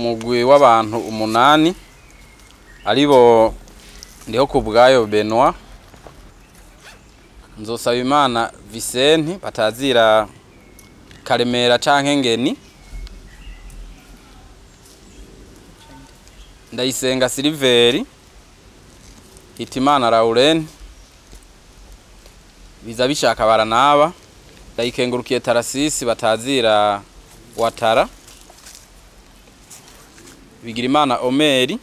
umugwi w'abantu umunani aribo ndiho ku bwayo Benoit nzosaba imana Vicente batazira Karemera canke Ngeni Ndayisenga Siliveri Hitimana Lauren biza bishaka baranaba ndayikengurukiye Tarasisi batazira Watara Bigirimana Omeri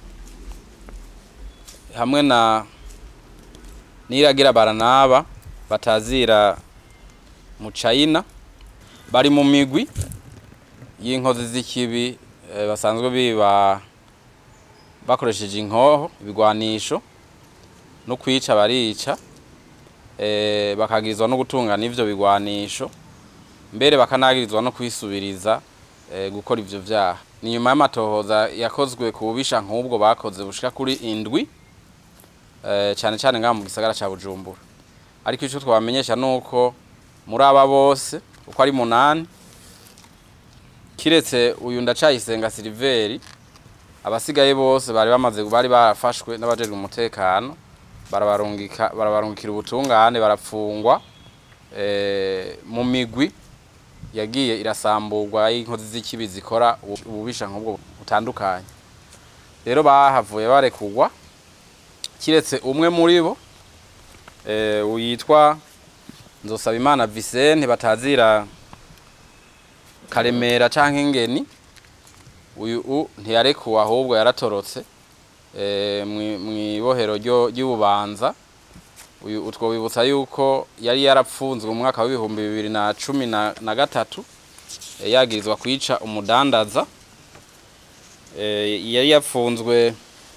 hamwe na Niragira baranaba batazira Muchayina bari mu migwi y'inkozi z'ikibi eh, basanzwe biba bakoresheje inkoho ibigwanisho no kwica barica eh, bakagirizwa no gutungana ivyo bigwanisho mbere bakanagirizwa no kwisubiriza eh, gukora ivyo vyaha ni nyuma y'amatohoza yakozwe ku bubisha nk'ubwo bakoze bushika kuri indwi eh, cane cane ngaha mu gisagara ca Bujumbura ariko ico twabamenyesha nuko muri aba bose uko ari munani kiretse uyu ndacayisenga Siliveri abasigaye bose bari bamaze bari barafashwe n'abajejwe umutekano barabarungika barabarungikira ubutungane barapfungwa eh, mu migwi yagiye irasamburwa y'inkozi z'ikibi zikora ububisha nk'ubwo butandukanye rero bahavuye barekugwa kiretse umwe muri bo eh, uyitwa nzosaba imana Vicente batazira Karemera canke Ngeni uyu u ntiyarekuwe ahubwo yaratorotse eh, mwibohero ry'ububanza uyu utwo wibutsa yuko yari yarapfunzwe mu mwaka w'ibihumbi bibiri na cumi na, na gatatu eh, yagirizwa kwica umudandaza eh, yari yapfunzwe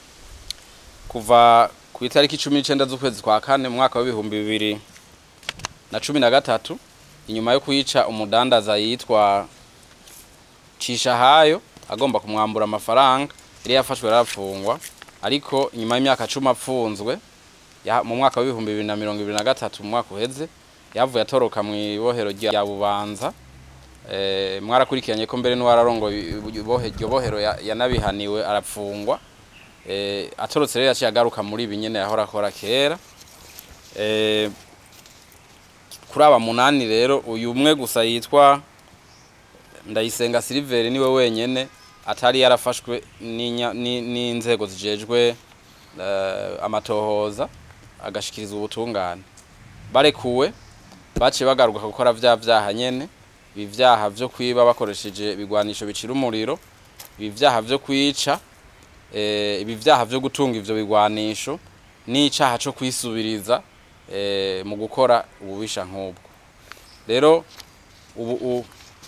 kuva ku itariki cumi n'icenda z'ukwezi kwa kane mu mwaka w'ibihumbi bibiri na cumi na gatatu inyuma yo kwica umudandaza yitwa Cishahayo agomba kumwambura amafaranga yari yafashwe yarafungwa ariko inyuma y'imyaka cumi apfunzwe mu mwaka w'ibihumbi bibiri na mirongo ibiri na gatatu mu mwaka uheze yavuye atoroka mu ibohero rya bubanza e, mwarakurikiranye ko mbere n'uwararongo iryo bohero yanabihaniwe arapfungwa e, atorotse rero yaciye agaruka muri ibi nyene yahora akora kera e, kuri aba munani rero uyu umwe gusa yitwa Ndayisenga Siliveri niwe wenyene atari yarafashwe n'inzego zijejwe amatohoza agashikirizwa ubutungane barekuwe baciye bagaruka gukora vya vyaha nyene ibi vyaha vyo kwiba bakoresheje ibigwanisho bicira umuriro ibi vyaha vyo kwica ibi vyaha vyo gutunga ivyo bigwanisho n'icaha co kwisubiriza mu gukora ububisha nk'ubwo rero ubu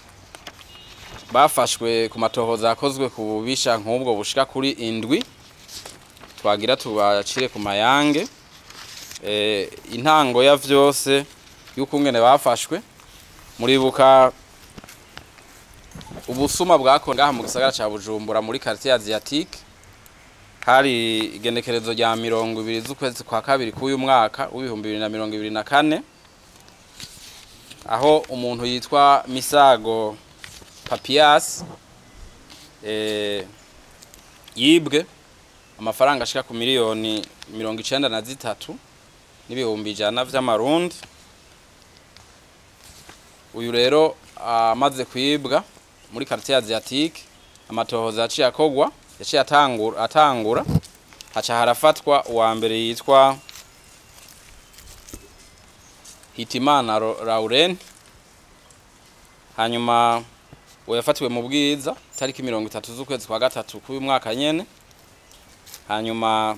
bafashwe ku matohoza yakozwe ku bubisha nk'ubwo bushika kuri indwi twagira tubacire ku mayange intango ya vyose y'uko ngene bafashwe muribuka ubusuma bwakorewe ngaha mu gisagara ca Bujumbura muri quartier asiatique hari igenekerezo rya mirongo ibiri z'ukwezi kwa kabiri k'uyu mwaka w'ibihumbi bibiri na mirongo ibiri na kane aho umuntu yitwa Misago Papias eh, yibwe amafaranga ashika ku miliyoni mirongo icenda na zitatu n'ibihumbi ijana vy'amarundi uyu rero amaze uh, kwibwa muri quartier asiatique amatohoza yaciye akogwa yaciye atangura atangura haca harafatwa uwa mbere yitwa Hitimana Lauren hanyuma uwo yafatiwe mu bwiza tariki mirongo itatu z'ukwezi kwa gatatu k'uyu mwaka nyene hanyuma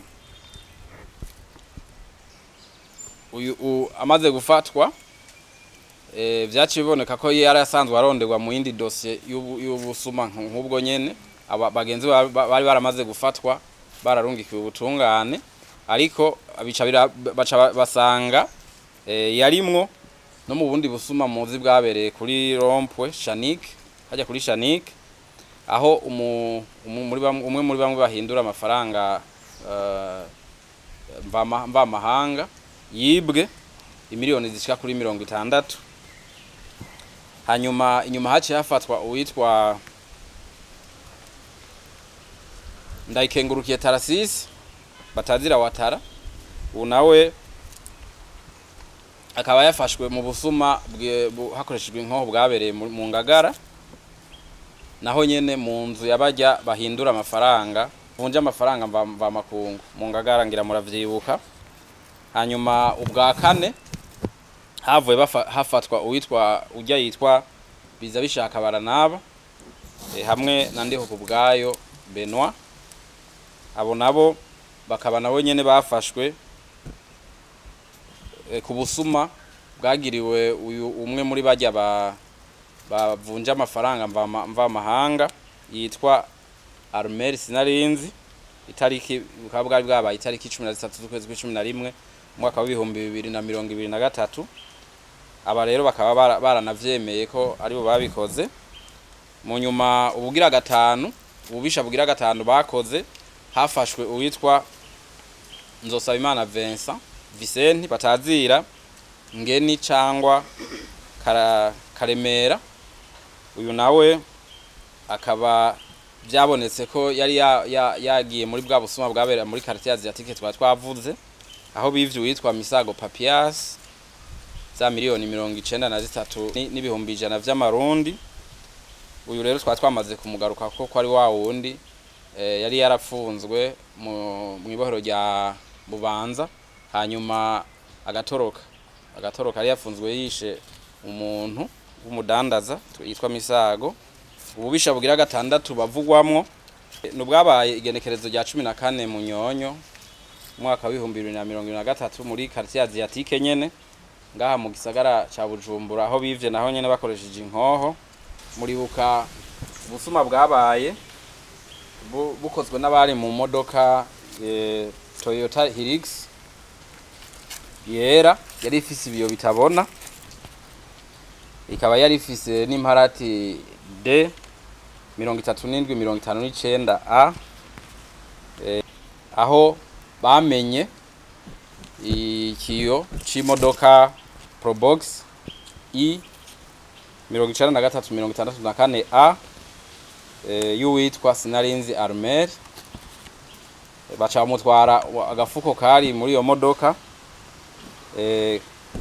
uyu amaze gufatwa e, vyaciye biboneka ko yari asanzwe aronderwa mu yindi dosiye y'ubusuma nk'ubwo nyene bagenzi bari baramaze gufatwa bararungikiwe ubutungane ariko bica baca basanga e, yarimwo no mu bundi busuma muzi bwabereye kuri rompwe Shanique hajya kuri Shanique aho umwe muri bamwe bahindura amafaranga mva mahanga yibwe imiliyoni zishika kuri mirongo itandatu hanyuma inyuma haciye hafatwa uwitwa ndayikengurukiye tarasisi batazira watara ubu nawe akaba yafashwe mu busuma bwe- bu- hakoreshejwe inkoho bwabereye mu mu ngagara naho nyene mu nzu yabajya bahindura amafaranga vunja amafaranga mva mva makungu mu ngagara ngira muravyibuka hanyuma ubwa kane havuye bafa- hafatwa uwitwa ujya yitwa biza bishaka baranaba e, hamwe na ndiho ku bwayo Benoit abo nabo bakaba nabo nyene bafashwe e, ku busuma bwagiriwe uyu umwe muri bajya ba bavunja amafaranga mva mva mahanga yitwa Armel Sinarinzi itariki bukaba bwari bwabaye itariki 13 z'ukwezi kwa 11 umwaka wa 2023 aba rero bakaba bara- baranavyemeye ko aribo babikoze mu nyuma ubugira gatanu ububisha bugira gatanu bakoze hafashwe uwitwa Nzosabimana Vincent Vicente batazira ngeni cangwa kara, karemera uyu nawe akaba byabonetse ko yari ya- ya- yagiye muri bwa busuma bwabereye muri quartier asiatique twa twavuze aho bivye uwitwa Misago Papias za miliyoni mirongo icenda na zitatu ni- n'ibihumbi ijana vy'amarundi uyu rero twaba twamaze kumugaruka ko ko ari wa wundi eh, yari yarapfunzwe mu mu ibohero rya bubanza hanyuma agatoroka agatoroka yari yafunzwe yishe umuntu w'umudandaza yitwa misago ububisha bugira gatandatu bavugwamwo ni ubwabaye igenekerezo rya cumi na kane mu nyonyo umwaka w'ibihumbi bibiri na mirongo ibiri na gatatu muri quartier asiatique nyene ngaha mu gisagara ca bujumbura aho bivye naho nyene bakoresheje inkoho muribuka ubusuma bwabaye bu- bukozwe n'abari mu modoka eh, Toyota Hilux yera yari ifise ibiyo bitabona ikaba yari ifise n'imparati D mirongo itatu n'indwi mirongo itanu n'icenda A eh, aho bamenye ikiyo c'imodoka Probox I mirongo icenda na gatatu mirongo itandatu na kane A eh, y'uwitwa Sinarinzi Armel Eh, baca bamutwara wa- agafuko kari muri iyo modoka eh,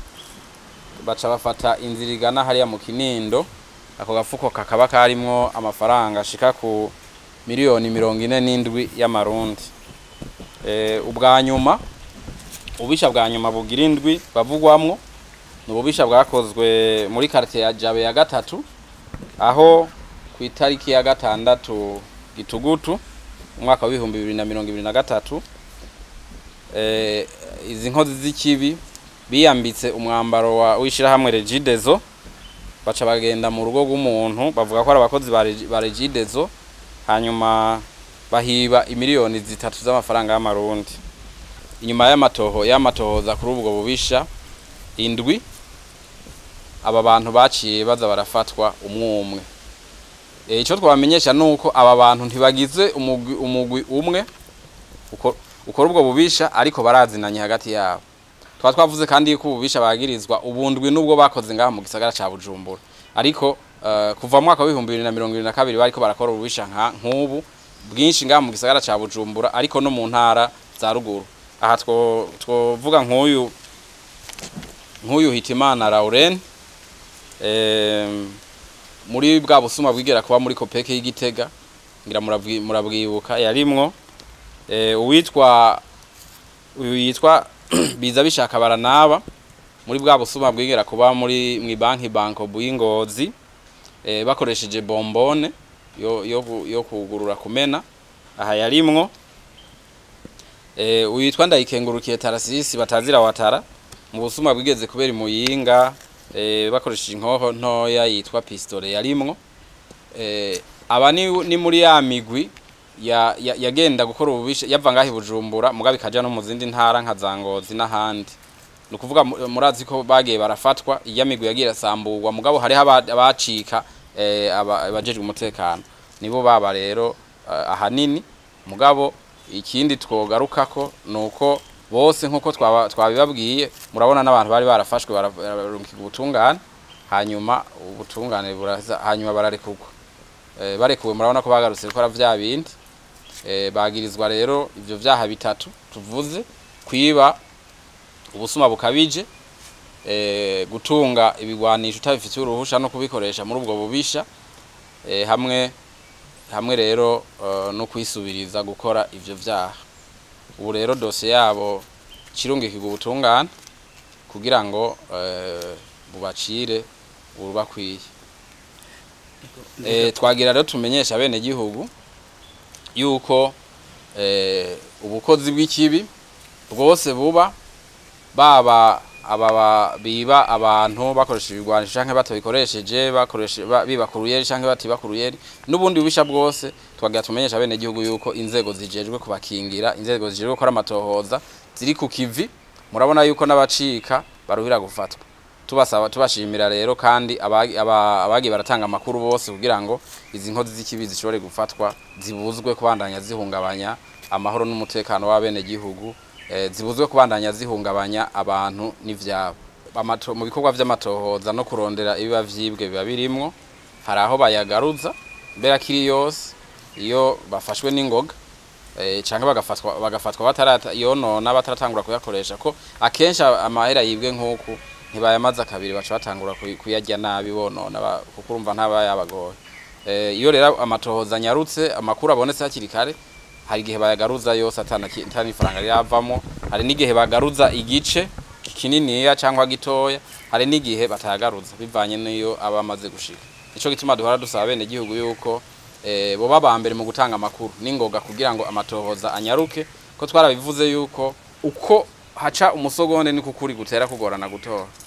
baca bafata inzira igana hariya mu kinindo ako gafuko kakaba karimwo amafaranga ashika ku miliyoni mirongo ine n'indwi y'amarundi eh, ubwa nyuma ububisha bwa nyuma bugira indwi bavugwamwo ni ububisha bwakozwe muri quartier ya Jabe ya gatatu aho ku itariki ya gatandatu gitugutu umwaka w'ibihumbi bibiri na mirongo ibiri na gatatu eh, izi nkozi z'ikibi biyambitse umwambaro wa w'ishirahamwe Regidezo baca bagenda mu rugo rw'umuntu bavuga ko ari abakozi ba Regi- ba Regidezo hanyuma bahiba imiliyoni zitatu z'amafaranga y'amarundi inyuma y'amatoho y'amatohoza kuri ubwo bubisha indwi aba bantu baciye baza barafatwa umwe umwe e, icyo twabamenyesha ni uko aba bantu ntibagize umugwi, umugwi umwe uko- ukora ubwo bubisha ariko barazinanye hagati yabo twa twavuze kandi yuko ububisha bagirizwa ubundwi nubwo bakoze ngaha mu gisagara ca Bujumbura ariko uh, kuva mu mwaka wa 2022 bariko barakora ububisha nka nk'ubu bwinshi ngaha mu gisagara ca Bujumbura ariko no mu ntara za ruguru aha two twovuga nk'uyu nk'uyu Hitimana Lauren em, muri bwa busuma bwigera kuba muri kopeke y'igitega ngira muravwi- murabwibuka yarimwo eh, uwitwa uyu yitwa biza bishaka baranaba muri bwa busuma bwigera kuba muri mu banki banko bw'ingozi eh, bakoresheje bombone yo, yo, gu- yo kugurura kumena aha yarimwo eh, uyitwa ndayikengurukiye tarasisi batazira watara mu busuma bwigeze kubera imuyinga eh, bakoresheje inkoho ntoya yitwa pistole yarimwo eh, aba ni, ni muri ya migwi ya, ya, yagenda gukora ububisha yava ngaho i Bujumbura mugabe ikaja no mu zindi ntara nka Zangozi n'ahandi ni ukuvuga mu- murazi ko bagiye barafatwa iya migwi yagiye irasamburwa mugabo hariho aba- abacika eh, aba- abajejwe umutekano nibo baba rero eh, ahanini mugabo ikindi twogarukako nuko bose nkuko twaba- twabibabwiye murabona n'abantu bari barafashwe bara- bararungikirwa ubutungane hanyuma ubutungane buraza hanyuma bararekurwa eh, barekuwe murabona ko bagarutse gukora vya bindi eh, bagirizwa rero ivyo vyaha bitatu tuvuze kwiba ubusuma bukabije eh, gutunga ibigwanisho utabifitiye uruhusha no kubikoresha muri ubwo bubisha eh, hamwe hamwe rero uh, no kwisubiriza gukora ivyo vyaha ubu rero dosiye yabo cirungikirwa ubutungane kugira ngo uh, bubacire urubakwiye eh, twagira rero tumenyesha bene gihugu yuko eh, ubukozi bw'ikibi bwose buba baba aba biba abantu bakoresheje ibigwanisho canke batabikoresheje bakoresheje ba- biba kuruyeri canke batiba kuruyeri n'ubundi bubisha bwose twagira tumenyesha bene gihugu yuko inzego zijejwe kubakingira inzego zijejwe gukora amatohoza ziri ku kivi murabona yuko n'abacika baruhira gufatwa tubasaba tubashimira rero kandi abagi aba- abagiye baratanga amakuru bose kugira ngo izi nkozi z'ikibi zishobore gufatwa zibuzwe kubandanya zihungabanya amahoro n'umutekano w'abene gihugu eh, zibuzwe kubandanya zihungabanya abantu n'ivyabo Amato- mu bikorwa vy'amatohoza no kurondera ibiba vyibwe biba birimwo hari aho bayagaruza mbere akiri yose iyo bafashwe n'ingoga eh, canke bagafatwa bagafatwa batarata yonona bataratangura kuyakoresha ko akenshi amahera yibwe nk'uku ntibayamaze kabiri baca batangura kuy- kuyarya nabi bonona ba- kuko urumva ntaba yabagoye eh, iyo rero amatohoza anyarutse amakuru abonetse hakiri kare hari igihe bayagaruza yose atana ki- atana ifaranga riravamo hari n'igihe bagaruza igice kininiya cyangwa gitoya hari n'igihe batayagaruza bivanye n'iyo aba amaze gushika nico gituma duhora dusaba bene gihugu yuko eh, boba ba mbere mu gutanga amakuru n'ingoga kugira ngo amatohoza anyaruke ko twarabivuze yuko uko haca umusogonde niko kuri gutera kugorana gutora